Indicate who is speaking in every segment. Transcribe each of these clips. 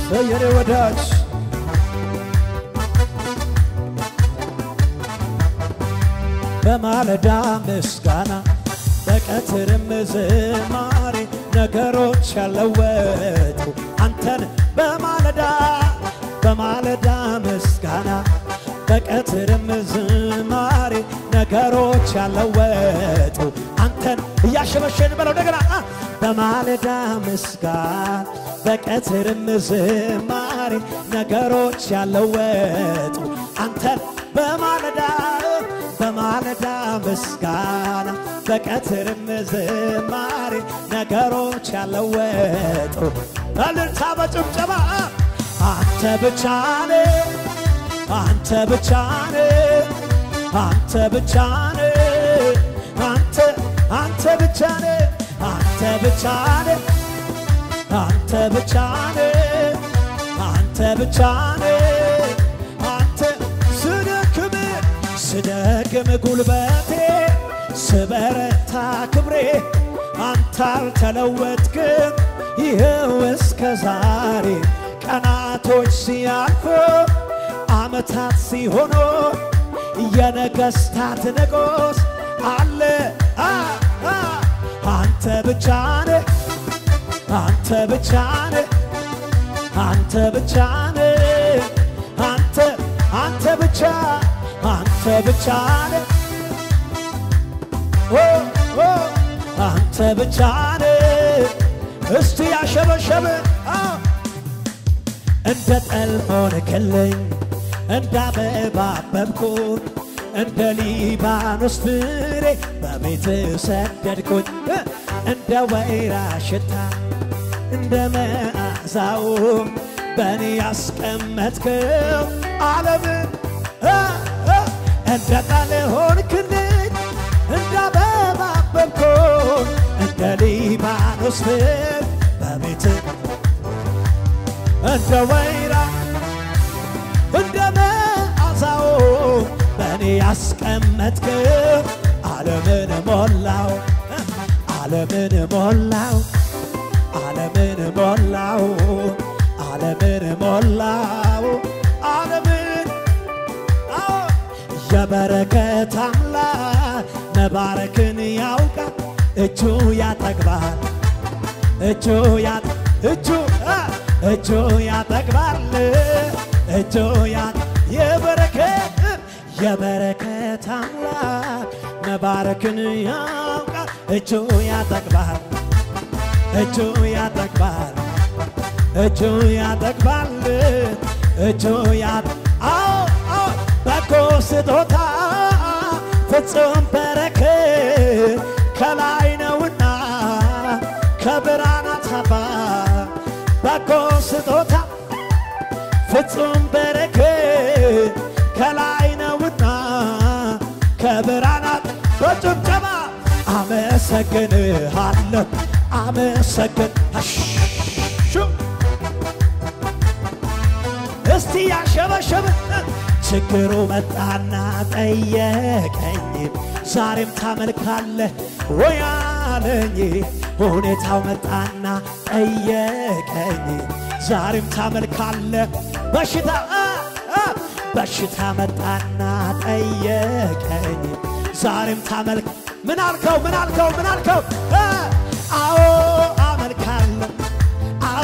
Speaker 1: የኔ ወዳጅ በማለዳ ምስጋና በቀትርም ዝማሬ ነገሮች ያለወጡ አንተን በማለዳ በማለዳ ምስጋና በቀትርም ዝማሬ ነገሮች ያለወጡ አንተን እያሸበሸን በለው እንደገና አ! በማለዳ ምስጋና በቀትርም ዝማሬ ነገሮች ያለወጡ አንተን በማለዳ በማለዳ ምስጋና በቀትርም ዝማሬ ነገሮች ያለወጡ እልልታ በጭብጨባ አንተ ብቻ ነህ አንተ ብቻ ነህ አንተ ብቻ ነህ አንተ አንተ ብቻ ነህ አንተ ብቻ ነህ አንተ ብቻ ነህ አንተ ብቻ ነህ አንተ ስደክም ስደክም ጉልበቴ ስበረታ ክብሬ አንተ አልተለወጥክም ይኸው እስከ ዛሬ ቀናቶች ሲያልፉ ዓመታት ሲሆኑ የነገሥታት ንጉሥ አለ አ አ አንተ ብቻ ነህ አንተ ብቻ ነህ አንተ ብቻ ነህ አንተ አንተ ብቻ አንተ ብቻ ነህ ኦ ኦ አንተ ብቻ ነህ እስቲ ያሸበሸበ አዎ እንደ ጠል ሆንክልኝ እንደ አበባ አበብኩኝ እንደ ሊባኖስ ፍሬ በቤት ሰደድኩኝ እንደ ወይራ ሽታ እንደ መዓዛው በእኔ ያስቀመጥከው ዓለምን እ እ እንደ ጠል ሆንክልኝ እንደ አበባ አበብኩኝ እንደ ሊባኖስ ፍሬ በቤት እንደ ወይራ እንደ መዓዛው በእኔ ያስቀመጥክ ዓለምን ሞላው ዓለምን ሞላው ዓለምን ሞላው ዓለምን ሞላው ዓለምን አዎ የበረከት አምላክ መባረክን ያውቃል እጁ ያጠግባል እጁ ያ እጁ አ እጁ ያጠግባል እጁ ያ የበረከት የበረከት አምላክ መባረክን ያውቃል እጁ ያጠግባል እጁ ያጠግባል እጁ ያጠግባል እጁ ያ አዎ አዎ በጎ ስጦታ ፍጹም በረከት ከላይ ነውና ከብርሃናት አባት በጎ ስጦታ ፍጹም በረከት ከላይ ነውና ከብርሃናት በጭብጨባ አመሰግንሃለሁ አመሰግን አሹ እስቲ ያሸበሸበ ችግሩ መጣና ጠየቀኝ ዛሬም ታመልካለህ ወይ አለኝ ሁኔታው መጣና ጠየቀኝ ዛሬም ታመልካለህ በሽታ አ አ በሽታ መጣና ጠየቀኝ ዛሬም ታመልክ ምን አልከው ምን አልከው ምን አልከው አ አዎ አመልካለሁ አዎ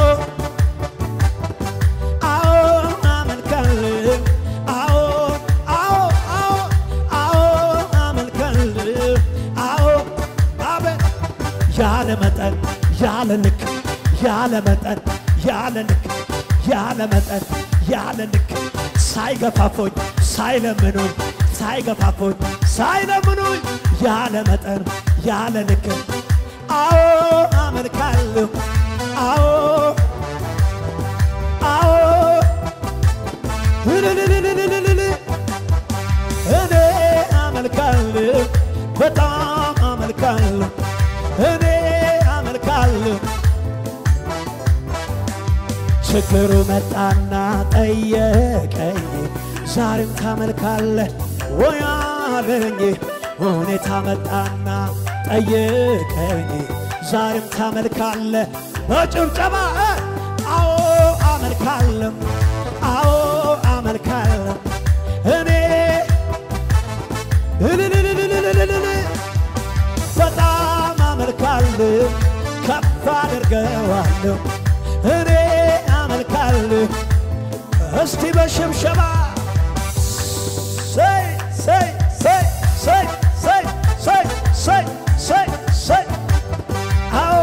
Speaker 1: አዎ አመልካለሁ አዎ አዎ አዎ አዎ አመልካለሁ አዎ አቤት ያለ መጠን ያለ ልክ ያለ መጠን ያለ ልክ ያለ መጠን ያለ ልክ ሳይገፋፎኝ ሳይለምኑኝ ሳይገፋፎኝ ሳይለምኑኝ ያለ መጠን ያለ ልክ አዎ አመልካለሁ አዎ አዎ እልልልልልልል እኔ አመልካለሁ በጣም አመልካለሁ እኔ አመልካለሁ ችግሩ መጣና ጠየቀኝ ዛሬም ታመልካለህ ወይ አለኝ ሁኔታ መጣና ጠየቀኝ ዛሬም ታመልካለህ በጭብጨባ አዎ አመልካለሁ አመልካለሁ እኔ አመልካለሁ እስቲ በሽብሸባ ሰይ ሰይ ሰይ ሰይ ሰይ ሰይ ሰይ ሰይ ሰይ አዎ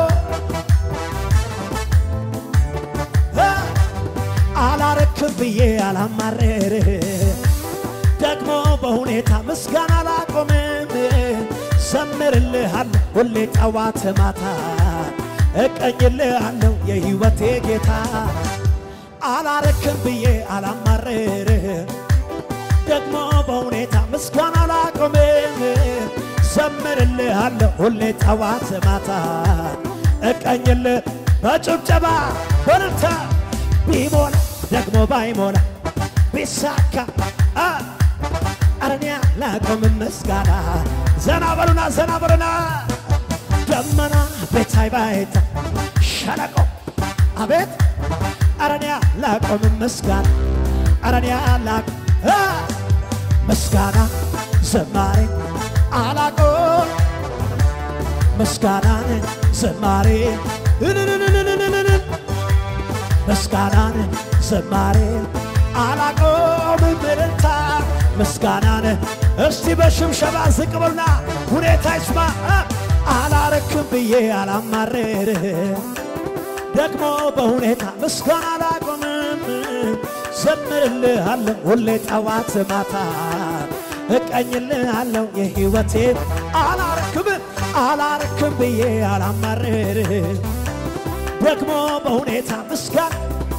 Speaker 1: አ አላረክም ብዬ አላማረር ደግሞ በሁኔታ ምስጋና አላቆምም ዘምርልሃለሁ ሁሌ ጠዋት ማታ እቀኝልሃለሁ የሕይወቴ ጌታ አላረክም ብዬ አላማረር ደግሞ በሁኔታ ምስጋና አላቆምም ዘምርልሃለሁ ሁሌ ጠዋት ማታ እቀኝልህ በጭብጨባ በርታ ቢሞላ ደግሞ ባይሞላ ቢሳካ አ አረኛ ላቆምም ምስጋና ዘና በሉና ዘና በሉና ደመና ቤታይ ባይታ ሸለቆ አቤት አረኛ ላቆምም ምስጋና አረኛ ላቅ አ ምስጋና ዘማሬ አላቆም ምስጋናን ዘማሬ እልልልልልልልል ምስጋናን ዘማሬ አላቆምም እልልታ ምስጋናን እስቲ በሽብሸባ ዝቅ በሉና ሁኔታ ይስማ አ አላረክም ብዬ አላማረር ደግሞ በሁኔታ ምስጋና አላቆምም ዘምርልሃለሁ ሁሌ ጠዋት ማታ እቀኝልሃለሁ የሕይወቴ አላረክም አላረክም ብዬ አላማረር ደግሞ በሁኔታ ምስጋና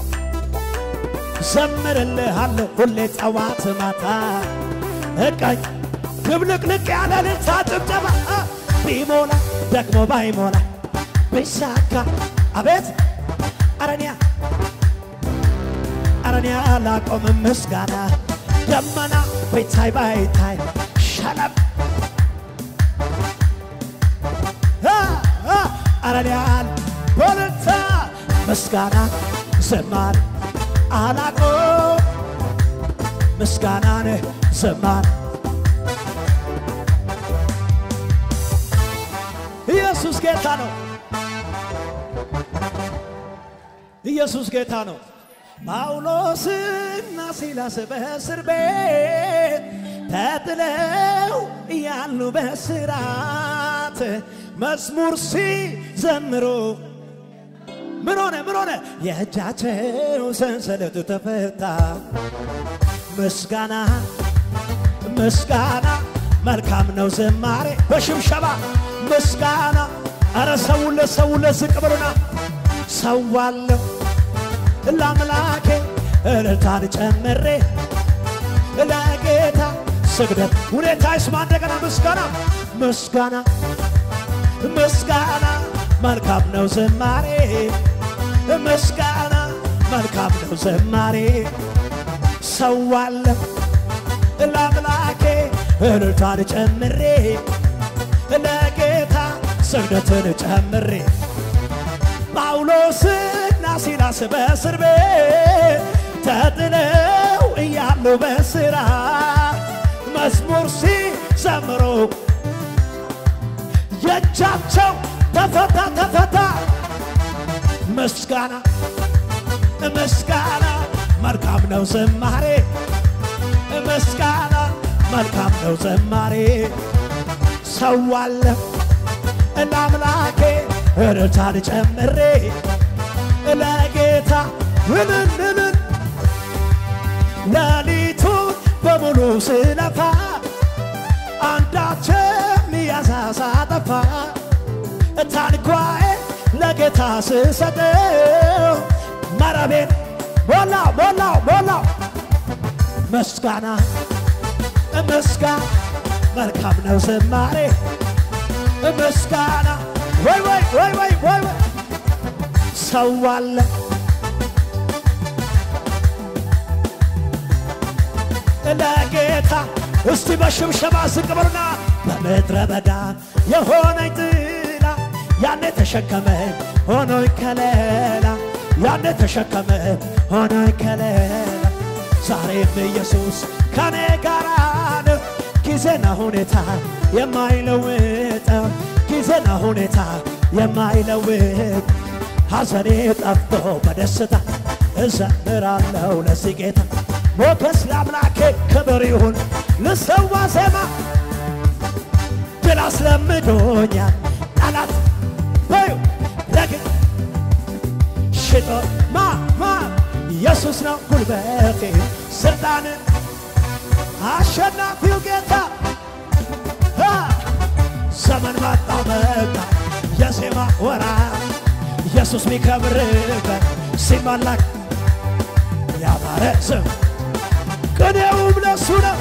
Speaker 1: ዘምርልሃለሁ ሁሌ ጠዋት ማታ እቀኝ ድብልቅልቅ ያለ ልልታ ጭብጨባ አ ቢሞላ ደግሞ ባይሞላ ቢሳካ አቤት አረንያ አረንያ ላቆምም ምስጋና ደመና ቤታይ ባይታይ ሸለም አረንያል በልልታ ምስጋና ዘማር አላቆ ምስጋናን ዘማር ኢየሱስ ጌታ ነው። ኢየሱስ ጌታ ነው። ጳውሎስና ሲላስ በእስር ቤት ተጥለው እያሉ በስራት መዝሙር ሲዘምሩ ምን ሆነ? ምን ሆነ? የእጃቸው ሰንሰለቱ ተፈታ። ምስጋና ምስጋና መልካም ነው ዝማሬ በሽብሸባ ምስጋና አረ ሰውለ ሰውለ ዝቅ ብሉና ሰዋለሁ ለአምላኬ እልልታን ጨምሬ ለጌታ ስግደት ሁኔታ ይስማ እንደገና ምስጋና ምስጋና ምስጋና መልካም ነው ዝማሬ ምስጋና መልካም ነው ዝማሬ ሰዋለሁ ለአምላኬ እልልታን ጨምሬ ለጌታ ስግደትን ጨምሬ ጳውሎስና ሲላስ በእስር ቤት ተጥለው እያሉ በስራ መዝሙር ሲዘምሩ የእጃቸው ተፈታ ተፈታ ምስጋና ምስጋና መልካም ነው ዝማሬ ምስጋና መልካም ነው ዝማሬ ሰዋለሁ ለአምላኬ እርታን ጨምሬ ለጌታ እልልልል ሌሊቱን በሙሉ ስለፋ አንዳችም ያሳሳ ጠፋ ታንኳዬ ለጌታ ስሰጠው መረቤን ሞላው ሞላው ሞላው ምስጋና ምስጋና መልካም ነው ዝማሬ ምስጋና ወይ ወይ ወይ ወይ ወይ ወይ ሰዋለ ለጌታ እስቲ በሽብሸባ ዝቅ በሉና በምድረ በዳ የሆነኝ ጥላ ያኔ ተሸከመኝ ሆኖኝ ከለላ ያኔ ተሸከመኝ ሆኖኝ ከለላ ዛሬም ኢየሱስ ከኔ ጋር ነው ጊዜና ሁኔታ የማይለውጠው ጊዜና ሁኔታ የማይለውጥ ሐዘኔ ጠፍቶ በደስታ እዘምራለሁ ለዚህ ጌታ። ሞገስ ለአምላኬ ክብር ይሁን ልሰዋ ዜማ ድል አስለምዶኛል ጠላት በዩ ረግ ሽጦ ማ ማ ኢየሱስ ነው ጉልበቴ ስልጣንን አሸናፊው ጌታ አ! ዘመን መጣ መጣ የዜማ ወራ ኢየሱስ ሚከብርበት ሲመለክ ያማረ ስም ቅኔውም ለሱ ነው።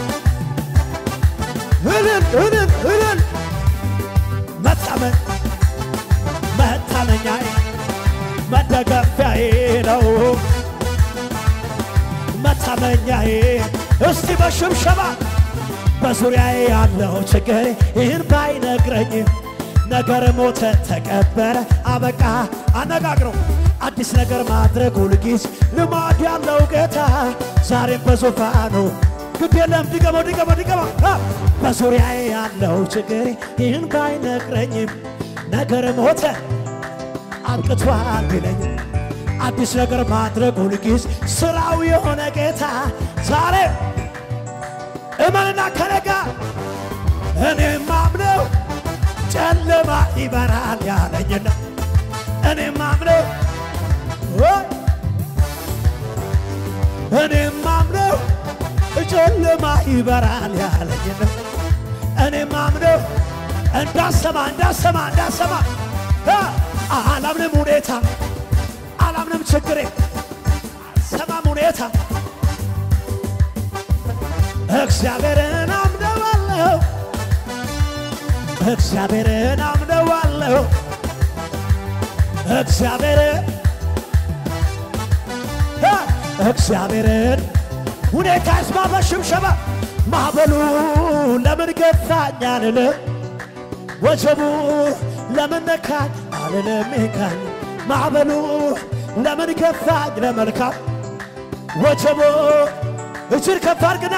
Speaker 1: እልል እልል እልል መታመን መታመኛዬ መደገፊያዬ ነው መታመኛዬ እስቲ በሽብሸባ በዙሪያዬ ያለው ችግር ይህን ባይነግረኝ ነገር ሞተ ተቀበረ አበቃ አነጋግረው አዲስ ነገር ማድረግ ሁልጊዜ ልማድ ያለው ጌታ ዛሬም በዙፋኑ ግድ የለም ድገመው ድገመው ድገመው አ! በዙሪያዬ ያለው ችግር ይህን ባይነግረኝም ነገር ሞተ አብቅቷል ቢለኝ አዲስ ነገር ማድረግ ሁልጊዜ ስራው የሆነ ጌታ ዛሬ እመንና ከነጋ እኔ ማምነው ጨለማ ይበራል ያለኝና እኔ ማምነው ወይ እኔ ማምነው ጨለማ ይበራል ያለኝና እኔ ማምነው እንዳሰማ እንዳሰማ እንዳሰማ አ! አላምንም ሁኔታ አላምንም ችግሬ ሰማም ሁኔታ እግዚአብሔርን አምነዋለሁ እግዚአብሔርን አምነዋለሁ እግዚአብሔርን አ! እግዚአብሔርን ሁኔታ ይስማ በሽብሸባ ማዕበሉ ለምን ገፋኝ አልልም ወጀቡ ለምን ነካኝ አልልም ይካኝ ማዕበሉ ለምን ገፋኝ ለመልካም ወጀቡ እጅር ከፍ አድርግና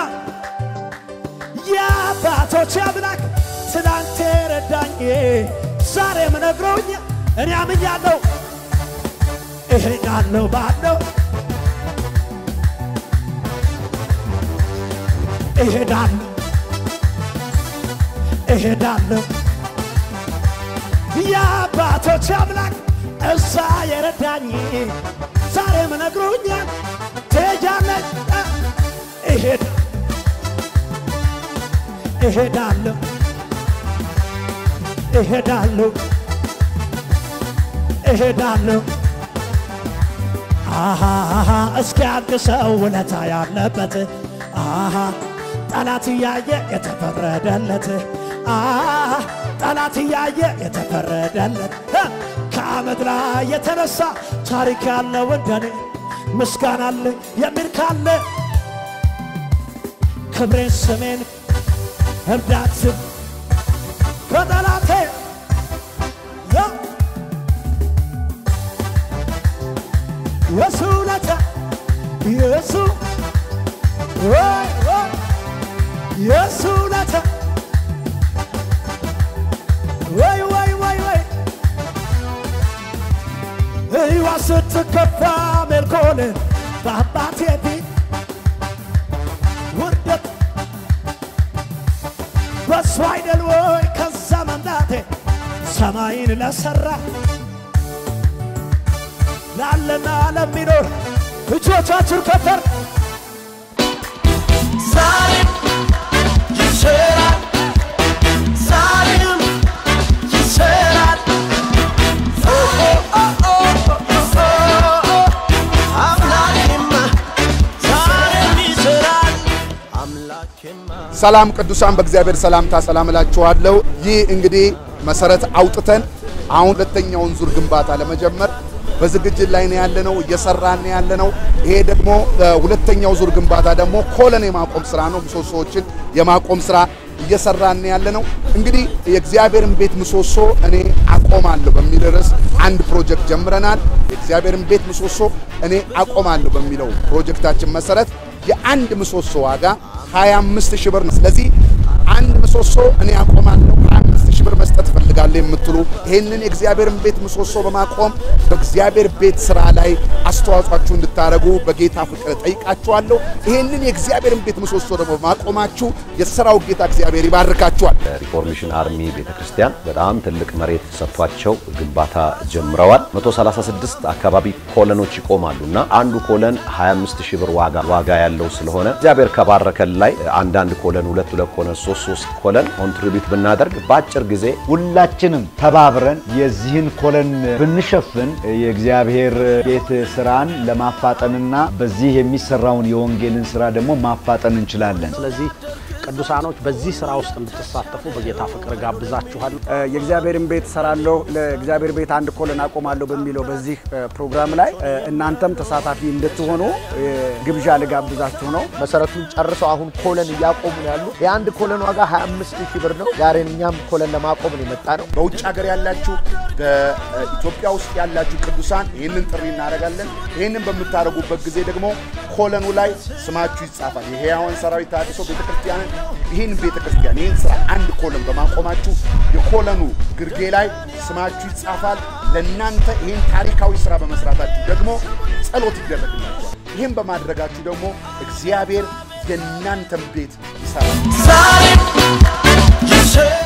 Speaker 1: የአባቶች አምላክ ትናንት ረዳኝ ዛሬም ነግሮኝ እኔ አምኛለሁ እሄዳለሁ ባለው እሄዳለሁ እሄዳለሁ የአባቶች አምላክ እዛ የረዳኝ ዛሬም ነግሮኛል ትሄጃለች እ፣ እሄድ እሄዳለሁ እሄዳለሁ እሄዳለሁ አሃ አሃ እስኪ አንድ ሰው ውለታ ያለበት አሃ ጠላት እያየ የተፈረደለት አሃ ጠላት እያየ የተፈረደለት እ፣ ከአመድ ላይ የተነሳ ታሪክ ያለው እንደኔ ምስጋና አለ የሚል ካለ ክብሬን ስሜን እርዳት ከጠላቴ ያ የሱ ውለታ የሱ ወይ ወይ የሱ ውለታ ወይ ወይ ወይ ወይ ሕይዋ ስትከፋ ሜልኮል በአባቴ ፊት ውርደት በሱ አይደል ወይ ከዛ መምጣቴ ሰማይን ለሠራ ላለና ለሚኖር እጆቻችን ከፈር
Speaker 2: ዛሬም ይሰራል፣ ዛሬም ይሰራል። ኦ ኦ ኦ ኦ ኦ ኦ አምላኬማ ዛሬም ይሰራል፣ አምላኬማ
Speaker 3: ሰላም ቅዱሳን በእግዚአብሔር ሰላምታ ሰላም እላችኋለሁ። ይህ እንግዲህ መሰረት አውጥተን አሁን ሁለተኛውን ዙር ግንባታ ለመጀመር በዝግጅት ላይ ነው ያለነው፣ እየሰራን ነው ያለነው። ይሄ ደግሞ እ፣ ሁለተኛው ዙር ግንባታ ደግሞ ኮለን የማቆም ስራ ነው። ምሰሶዎችን የማቆም ስራ እየሰራን ነው ያለነው። እንግዲህ የእግዚአብሔርን ቤት ምሰሶ እኔ አቆማለሁ በሚል ርዕስ አንድ ፕሮጀክት ጀምረናል። የእግዚአብሔርን ቤት ምሰሶ እኔ አቆማለሁ በሚለው ፕሮጀክታችን መሰረት የአንድ ምሰሶ ዋጋ 25 ሺህ ብር ነው። ስለዚህ አንድ ምሰሶ እኔ አቆማለሁ 25 ሺህ ብር መስጠት ፈልጋለሁ። እንፈልጋለን የምትሉ ይህንን የእግዚአብሔርን ቤት ምሰሶ በማቆም በእግዚአብሔር ቤት ስራ ላይ አስተዋጽኦአችሁ እንድታደርጉ በጌታ ፍቅር ጠይቃችኋለሁ። ይህንን የእግዚአብሔርን ቤት ምሰሶ ደግሞ በማቆማችሁ የሥራው ጌታ እግዚአብሔር ይባርካችኋል።
Speaker 4: ሪፎርሜሽን አርሚ ቤተክርስቲያን በጣም ትልቅ መሬት ሰጥቷቸው ግንባታ ጀምረዋል። 136 አካባቢ ኮለኖች ይቆማሉ እና አንዱ ኮለን 25 ሺህ ብር ዋጋ ዋጋ ያለው ስለሆነ እግዚአብሔር ከባረከን ላይ አንዳንድ ኮለን ሁለት ሁለት ኮለን ሶስት ሶስት ኮለን ኮንትሪቢዩት ብናደርግ በአጭር ጊዜ
Speaker 5: ሁላችንም ተባብረን የዚህን ኮለን ብንሸፍን የእግዚአብሔር ቤት ስራን ለማፋጠንና በዚህ የሚሰራውን የወንጌልን ስራ ደግሞ ማፋጠን እንችላለን።
Speaker 6: ስለዚህ ቅዱሳኖች በዚህ ስራ ውስጥ እንድትሳተፉ በጌታ ፍቅር ጋብዛችኋል።
Speaker 7: የእግዚአብሔርን ቤት ሰራለሁ ለእግዚአብሔር ቤት አንድ ኮለን አቆማለሁ በሚለው በዚህ ፕሮግራም ላይ እናንተም ተሳታፊ እንድትሆኑ ግብዣ ልጋብዛችሁ ነው።
Speaker 2: መሰረቱን ጨርሰው አሁን ኮለን እያቆሙ ነው ያሉ። የአንድ ኮለን ዋጋ 25 ሺህ ብር ነው። ዛሬ እኛም ኮለን ለማቆም ነው የመጣ ነው።
Speaker 3: በውጭ ሀገር ያላችሁ በኢትዮጵያ ውስጥ ያላችሁ ቅዱሳን ይህንን ጥሪ እናደርጋለን። ይህንን በምታደርጉበት ጊዜ ደግሞ ኮለኑ ላይ ስማችሁ ይጻፋል። የሕያዋን ሰራዊት ተሐድሶ ቤተክርስቲያንን ይህን ቤተክርስቲያን ይህን ስራ አንድ ኮለን በማቆማችሁ የኮለኑ ግርጌ ላይ ስማችሁ ይጻፋል። ለእናንተ ይህን ታሪካዊ ስራ በመስራታችሁ ደግሞ ጸሎት ይደረግላችኋል። ይህን በማድረጋችሁ ደግሞ እግዚአብሔር የእናንተን ቤት ይሰራል።
Speaker 2: ዛሬም ይሰራል